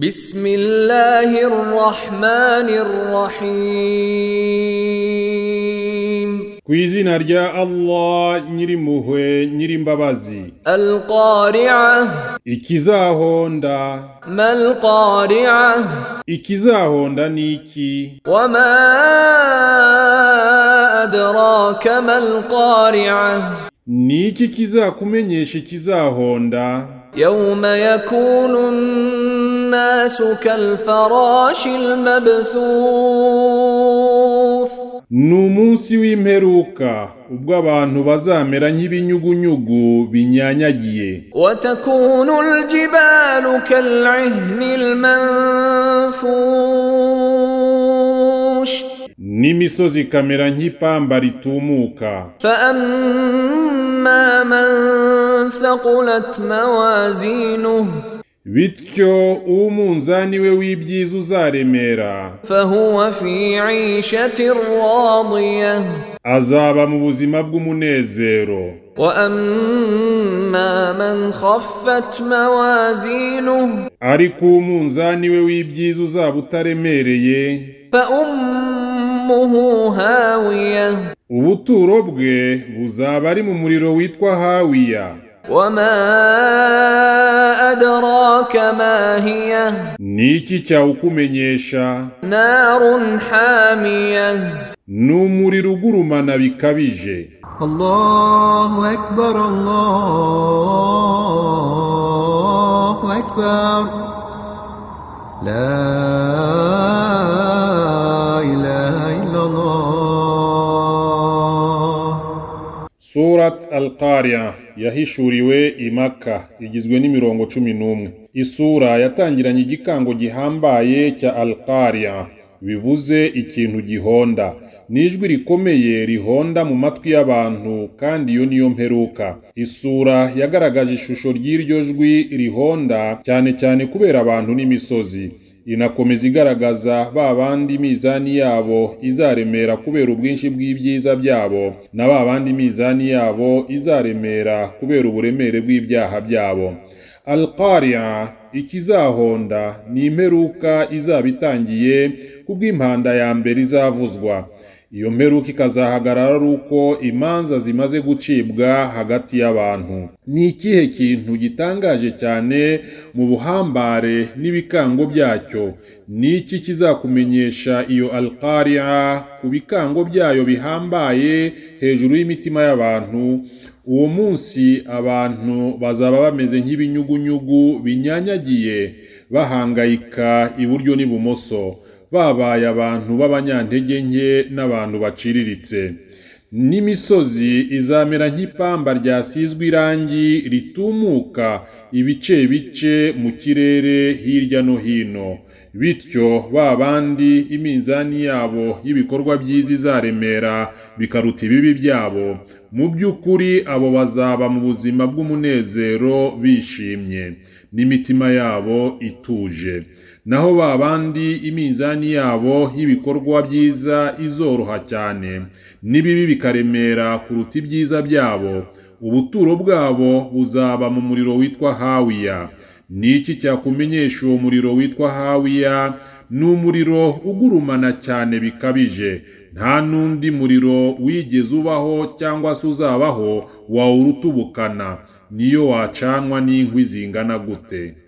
بسم الله الرحمن الرحيم ku izina rya Allah nyirimpuhwe nyirimbabazi القارعة ikizahonda ما القارعة ikizahonda ni iki وما أدراك ما القارعة ni iki kizakumenyesha ikizahonda يوم يكون الناس كالفراش المبثوث ni umunsi w'imperuka ubwo abantu bazamera nk'ibinyugunyugu binyanyagiye وتكون الجبال كالعهن المنفوش n'imisozi ikamera nk'ipamba ritumuka فأما من ثقلت موازينه bityo umunzani we w'ibyiza uzaremera فهو في عيشة راضية azaba mu buzima bw'umunezero وأما من خفت موازينه ariko umunzani we w'ibyiza uzaba utaremereye فأمه هاوية ubuturo bwe buzaba ari mu muriro witwa hawiya وما أدراك ما هي ni iki cyawukumenyesha نار حامية ni umuriro ugurumana bikabije الله أكبر الله أكبر لا إله إلا الله surat al qariya yahishuriwe imaka igizwe n'imirongo cumi n'umwe isura yatangiranye igikango gihambaye cya al qariya bivuze ikintu gihonda ni ijwi rikomeye rihonda mu matwi y'abantu kandi iyo niyo mperuka isura yagaragaje ishusho ry'iryo jwi rihonda cyane cyane kubera abantu n'imisozi inakomeza igaragaza ba bandi mizani yabo izaremera kubera ubwinshi bw'ibyiza byabo na ba bandi mizani yabo izaremera kubera uburemere bw'ibyaha byabo alqariya ikizahonda ni imperuka izaba itangiye kubw'impanda ya mbere izavuzwa iyo mperuka ikazahagarara ari uko imanza zimaze gucibwa hagati y'abantu ni ikihe kintu gitangaje cyane mu buhambare n'ibikango byacyo ni iki kizakumenyesha iyo alqariya ku bikango byayo bihambaye hejuru y'imitima y'abantu uwo munsi abantu bazaba bameze nk'ibinyugunyugu binyanyagiye bahangayika iburyo n'ibumoso babaye abantu b'abanyantege nke n'abantu baciriritse n'imisozi izamera nk'ipamba ryasizwe irangi ritumuka ibice bice mu kirere hirya no hino bityo ba bandi iminzani yabo y'ibikorwa byiza izaremera bikaruta ibibi byabo mu by'ukuri abo bazaba mu buzima bw'umunezero bishimye n'imitima yabo ituje naho ba bandi iminzani yabo y'ibikorwa byiza izoroha cyane n'ibibi bikaremera kuruta ibyiza byabo ubuturo bwabo buzaba mu muriro witwa hawiya ni iki cyakumenyesha uwo muriro witwa hawiya ni umuriro ugurumana cyane bikabije nta n'undi muriro wigeze ubaho cyangwa se uzabaho wawurutubukana niyo wacanwa n'inkwi zingana gute